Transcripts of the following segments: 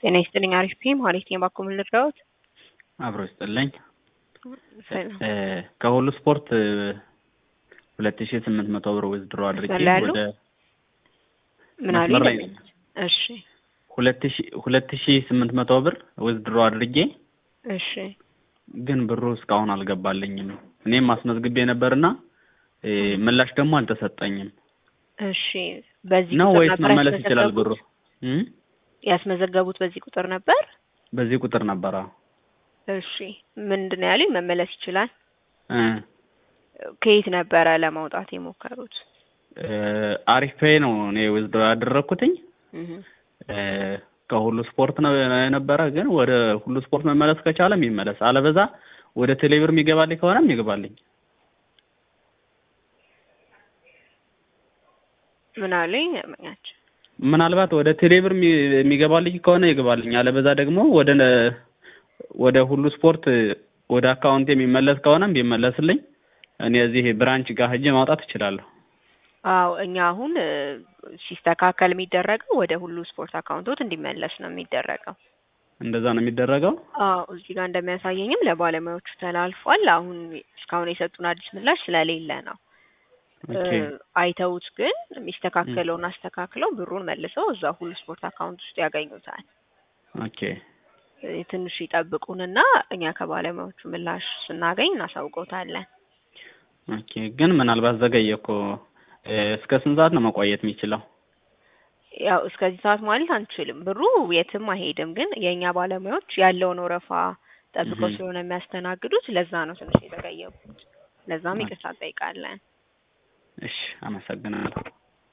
ጤና ይስጥልኝ። አሪፍ ፒም ማለት ነው። ባኮ ምን ልርዳዎት? አብሮ ይስጥልኝ። ሰላም። ከሁሉ ስፖርት ሁለት ሺ ስምንት መቶ ብር ዊዝድሮ አድርጌ መስመር ላይ ያሉ? ወደ ምን አሉ? መስመር ላይ ነኝ። እሺ ሁለት ሺ ሁለት ሺ ስምንት መቶ ብር ዊዝድሮ አድርጌ እሺ ግን ብሩ እስካሁን አልገባልኝም። እኔም አስመዝግቤ ነበርና እ ምላሽ ደግሞ አልተሰጠኝም እሺ። በዚህ ነው ቁጥር ወይስ ነበር መመለስ ይችላል ያስመዘገቡት? ብሩ? እም? ያስመዘገቡት በዚህ ቁጥር ነበር? በዚህ ቁጥር ነበረ። እሺ ምንድን ነው ያሉኝ? መመለስ ይችላል። እ ከየት ነበረ ለማውጣት የሞከሩት? እ አሪፍ ፔይ ነው እኔ ዊዝድሮ ያደረኩትኝ እህ እ ከሁሉ ስፖርት ነው የነበረ። ግን ወደ ሁሉ ስፖርት መመለስ ከቻለም ይመለስ፣ አለበዛ ወደ ቴሌብር የሚገባልኝ ከሆነም ይግባልኝ። ምን አሉኝ? ያመኛቸው ምናልባት ወደ ቴሌብር የሚ- የሚገባልኝ ከሆነ ይግባልኝ፣ አለበዛ ደግሞ ወደ ነ- ወደ ሁሉ ስፖርት ወደ አካውንት የሚመለስ ከሆነም ቢመለስልኝ እኔ እዚህ ብራንች ጋር ሄጄ ማውጣት እችላለሁ። አዎ እኛ አሁን እ ሲስተካከል የሚደረገው ወደ ሁሉ ስፖርት አካውንቶት እንዲመለስ ነው የሚደረገው። እንደዛ ነው የሚደረገው። አዎ እዚህ ጋር እንደሚያሳየኝም ለባለሙያዎቹ ተላልፏል። አሁን እስካሁን የሰጡን አዲስ ምላሽ ስለሌለ ነው። ኦኬ እ አይተውት ግን የሚስተካከለውን አስተካክለው ብሩን መልሰው እዛ ሁሉ ስፖርት አካውንት ውስጥ ያገኙታል። ኦኬ እ ትንሽ ይጠብቁንና እኛ ከባለሙያዎቹ ምላሽ ስናገኝ እናሳውቀውታለን። ኦኬ። ግን ምናልባት ዘገየ እኮ እ እስከ ስንት ሰዓት ነው መቆየት የሚችለው? ያው እስከዚህ ሰዓት ማለት አንችልም። ብሩ የትም አይሄድም። ግን የእኛ ባለሙያዎች ያለውን ወረፋ ጠብቀው እህ። ስለሆነ የሚያስተናግዱት ለዛ ነው ትንሽ የተዘገየቡት። ለዛም ይቅርታ እንጠይቃለን። እሺ፣ አመሰግናለሁ።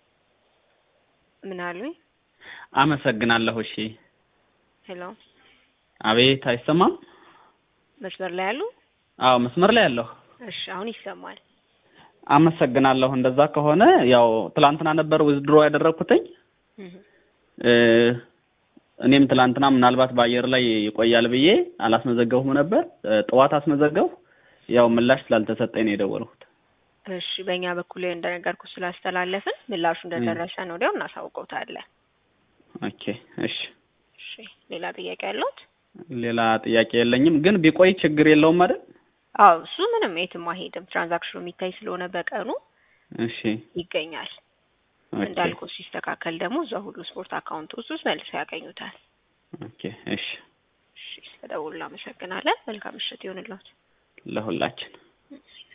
ምን አሉኝ? አመሰግናለሁ። እሺ። ሄሎ አቤት፣ አይሰማም? መስመር ላይ ያሉ? አዎ፣ መስመር ላይ ያለሁ። እሺ አሁን ይሰማል። አመሰግናለሁ። እንደዛ ከሆነ ያው ትላንትና ነበር ዊዝድሮ ያደረኩትኝ እህ። እ እኔም ትላንትና ምናልባት በአየር ላይ ይቆያል ብዬ አላስመዘገብሁም ነበር። እ ጠዋት አስመዘገብሁ። ያው ምላሽ ስላልተሰጠኝ ነው የደወልኩት። እሺ በእኛ በኩል እንደነገርኩ ስላስተላለፍን ምላሹ እንደደረሰን ወዲያው እናሳውቀውታለን። ኦኬ፣ እሺ። እሺ ሌላ ጥያቄ ያለዎት? ሌላ ጥያቄ የለኝም። ግን ቢቆይ ችግር የለውም አይደል? አዎ እሱ ምንም የትም አይሄድም። ትራንዛክሽኑ የሚታይ ስለሆነ በቀኑ እሺ፣ ይገኛል። ኦኬ፣ እንዳልኩ ሲስተካከል ደግሞ እዛ ሁሉ ስፖርት አካውንት ውስጥ ውስጥ መልሰው ያገኙታል። ኦኬ፣ እሺ። እሺ ስለደውሉ እናመሰግናለን። መልካም ምሽት ይሁንልዎት። ለሁላችን